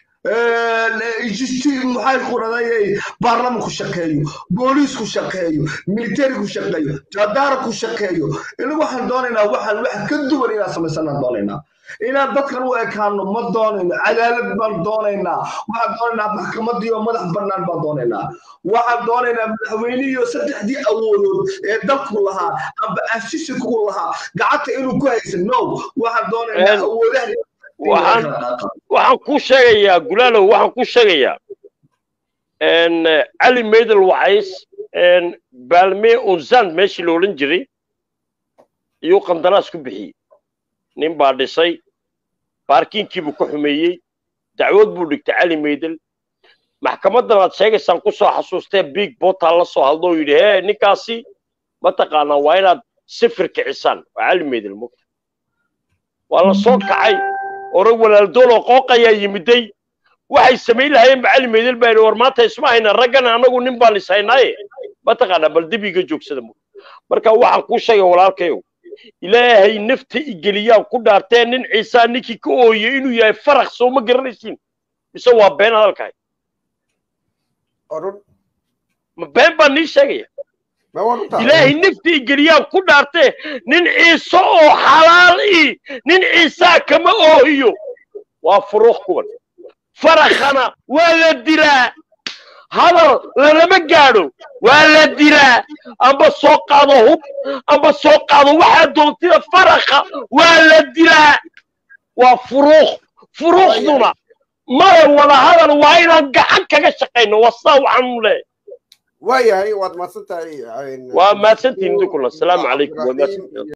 maxay quradayay baarlamanku shaqeeyo booliisku shaqeeyo militariku shaqeeyo jadaaraku shaqeeyo inagu waxaan doonaynaa waxaan wax ka duwan inaan samaysanaan doonaynaa inaan dadkan u ekaano ma doonayno cadaalad baan doonaynaa waxaan doonaynaa maxkamadii oo madax bannaan baan doonaynaa waxaan doonaynaa madaxweynihiio saddexdii awoodood ee dalku lahaa amba asisiku lahaa gacanta inuu ku haysan no waxaan doonaynaa awoodaha waxaan waxaan ku sheegayaa gulaalow waxaan ku sheegayaa cali maydel wacays baalme unzand meeshii la odhan jiray iyuu qandaraas ku bixiyey nin baa dhisay baarkiinkiibuu ka xumeeyey dacwad buu dhigtay cali maydel maxkamadan aad sheegaysaan kusoo xasuustee big bota la soo hadlo oo yidhi hee ninkaasi mataqaanaa waa inaad sifir kicisaan waa cali meedel mogta waa la soo kacay ore walaaldool oo qooqayaa yimiday waxay samayn lahaayeen ba cali meedel baa yidhi war maanta isma hayna raggan anagu nin baan is haynaaye mataqaanaa bal dib iga joogsada mogta marka waxaan kuu sheegay walaalkayow ilaahay nafta igeliyaan ku dhaartee nin ciisaa ninkii ka ooyey inuu yahay farak soo ma garanaysiin mise waa been hadalkahay orun ma been baan nii sheegaya ma waan u tahay ilaahay nafta igeliyaan ku dhaartee nin ciise oo xalaal ii nin ciisaa kama oohiyo waa furuuq kuwan farakhana waa la dilaa hadal lalama gaadho waa la dilaa amba soo qaado hub amba soo qaado waxaa doontida farakha waa la dilaa waa furuuq furuuqduna maya wada hadal waa inaan gacan kaga shaqayno waa saa waxaanu leeyahay waayahay waad mahadsan tahay waa mahadsantihiin idinkuna asalaamu calaykum waa mahadsantihiin